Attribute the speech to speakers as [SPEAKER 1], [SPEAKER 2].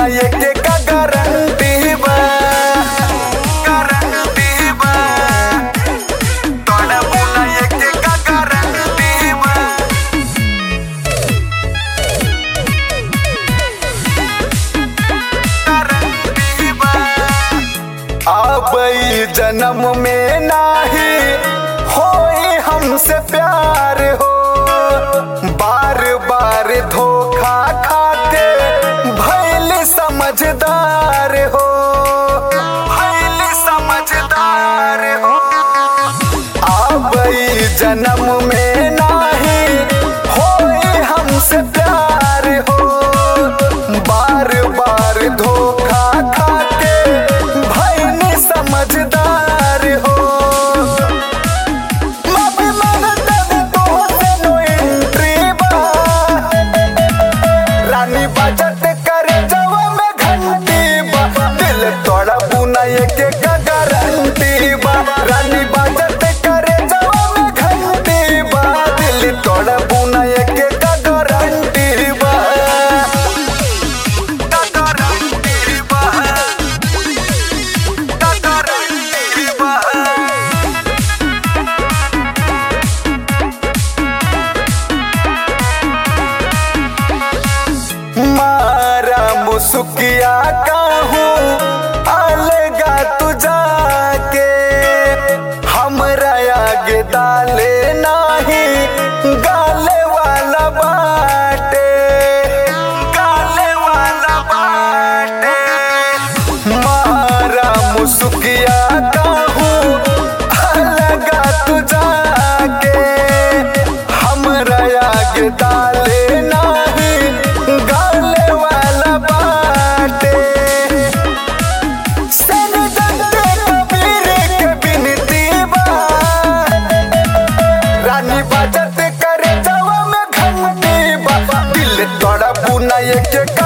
[SPEAKER 1] एके का गारंटी बा गारंटी बा तोड़बू ना एके का गारंटी बा गारंटी बा अब ई जन्म में नाही होई हमसे प्यार हो बार बार धोखा खाके भैल समझदार हो भैल समझदार हो अब ई जन्म में नाही होई हमसे प्यार हो बार बार धोखा खाके भैल समझदार हो माफी मांगता हूँ तोहसे नो एंट्री बा रानी बजट करे जवा में घंटी बा दिल तोड़ा बुना एके का गारंटी बा रानी बजट करे जवा में घंटी बा दिल तोड़ा बुना एके का गारंटी बा का गारंटी बा का गारंटी बा मारा मुसुकिया कहूँ अलगा तू जाके हमरा आगे डाले नाही गाले वाला बाटे गाले वाला बाटे मारा मुसुकिया कहूँ अलगा तू जाके हमरा आगे डाले नाही गाले वाला बाटे सन दंते कबीर के बिनती बा रानी बजत करे जवा में घंटी बा दिल तोड़ा बुना एक